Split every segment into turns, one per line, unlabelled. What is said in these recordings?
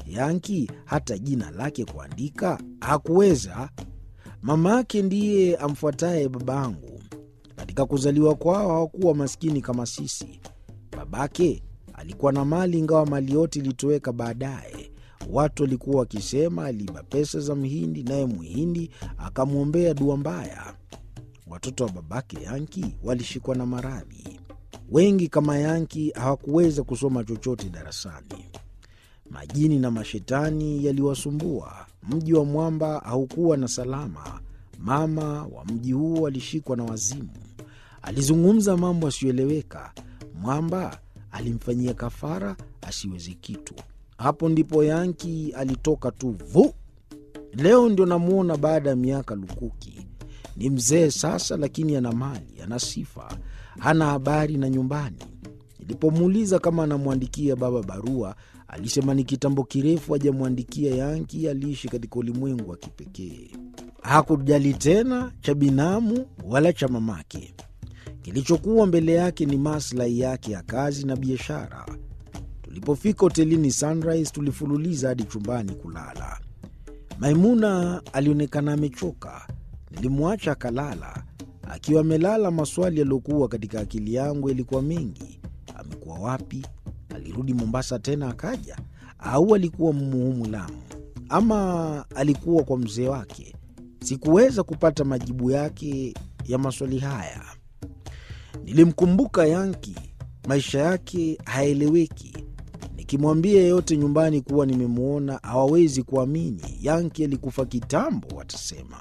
Yanki hata jina lake kuandika hakuweza. Mama yake ndiye amfuataye babangu. Katika kuzaliwa kwao hawakuwa maskini kama sisi. Babake alikuwa na mali, ingawa mali yote ilitoweka baadaye. Watu walikuwa wakisema aliiba pesa za Mhindi, naye Mhindi akamwombea dua mbaya. Watoto wa babake Yanki walishikwa na maradhi. Wengi kama Yanki hawakuweza kusoma chochote darasani. Majini na mashetani yaliwasumbua. Mji wa mwamba haukuwa na salama. Mama wa mji huo alishikwa na wazimu. Alizungumza mambo asiyoeleweka. Mwamba alimfanyia kafara asiwezi kitu. Hapo ndipo Yanki alitoka tu vu. Leo ndio namwona baada ya miaka lukuki. Ni mzee sasa, lakini ana mali, ana sifa, hana habari na nyumbani. Nilipomuuliza kama anamwandikia baba barua, alisema ni kitambo kirefu hajamwandikia. Yanki aliishi katika ulimwengu wa kipekee, hakujali tena cha binamu wala cha mamake. Kilichokuwa mbele yake ni maslahi yake ya kazi na biashara. Tulipofika hotelini Sunrise, tulifululiza hadi chumbani kulala. Maimuna alionekana amechoka. Nilimwacha akalala. Akiwa amelala, maswali yaliyokuwa katika akili yangu yalikuwa mengi. Amekuwa wapi? Alirudi Mombasa tena akaja, au alikuwa Mmuhumu Lamu, ama alikuwa kwa mzee wake? Sikuweza kupata majibu yake ya maswali haya. Nilimkumbuka Yanki, maisha yake haeleweki. Nikimwambia yeyote nyumbani kuwa nimemwona hawawezi kuamini. Yanki alikufa kitambo, watasema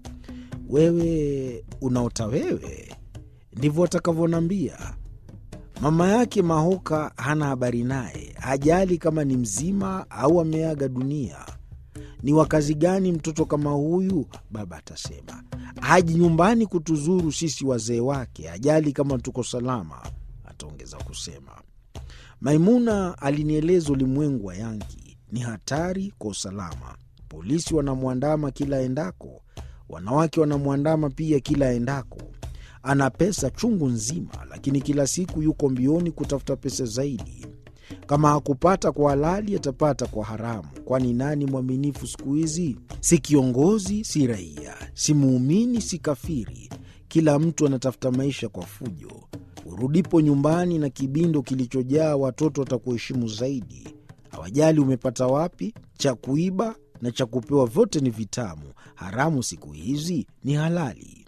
wewe unaota wewe, ndivyo watakavyonambia. Mama yake Mahoka hana habari naye, hajali kama ni mzima au ameaga dunia. Ni wakazi gani mtoto kama huyu? Baba atasema haji nyumbani kutuzuru sisi wazee wake, hajali kama tuko salama, ataongeza kusema. Maimuna alinieleza ulimwengu wa Yanki ni hatari kwa usalama. Polisi wanamwandama kila aendako, wanawake wanamwandama pia kila aendako. Ana pesa chungu nzima, lakini kila siku yuko mbioni kutafuta pesa zaidi. Kama hakupata kwa halali, atapata kwa haramu, kwani nani mwaminifu siku hizi? Si kiongozi, si raia, si muumini, si kafiri. Kila mtu anatafuta maisha kwa fujo. Urudipo nyumbani na kibindo kilichojaa watoto watakuheshimu zaidi. Hawajali umepata wapi. Cha kuiba na cha kupewa vyote ni vitamu. Haramu siku hizi ni halali.